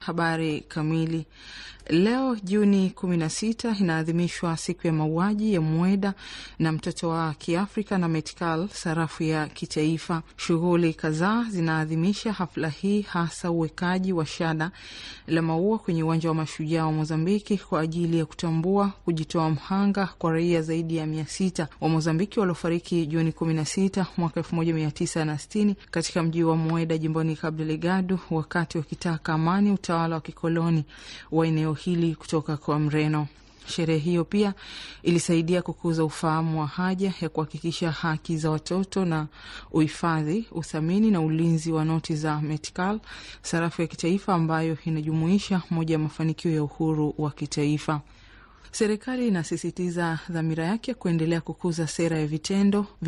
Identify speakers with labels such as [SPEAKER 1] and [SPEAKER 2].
[SPEAKER 1] habari kamili. Leo Juni 16 inaadhimishwa siku ya mauaji ya Mweda na mtoto wa Kiafrika na Metkal, sarafu ya kitaifa. Shughuli kadhaa zinaadhimisha hafla hii, hasa uwekaji wa shada la maua kwenye uwanja wa mashujaa wa Mozambiki kwa ajili ya kutambua kujitoa mhanga kwa raia zaidi ya mia sita wa Mozambiki waliofariki Juni 16 mwaka 1960 katika mji wa Mweda jimboni Cabo Delgado wakati wakitaka amani utawala wa kikoloni wa eneo hili kutoka kwa Mreno. Sherehe hiyo pia ilisaidia kukuza ufahamu wa haja ya kuhakikisha haki za watoto na uhifadhi, uthamini na ulinzi wa noti za Metkal, sarafu ya kitaifa ambayo inajumuisha moja ya mafanikio ya uhuru wa kitaifa. Serikali inasisitiza dhamira yake kuendelea kukuza sera ya vitendo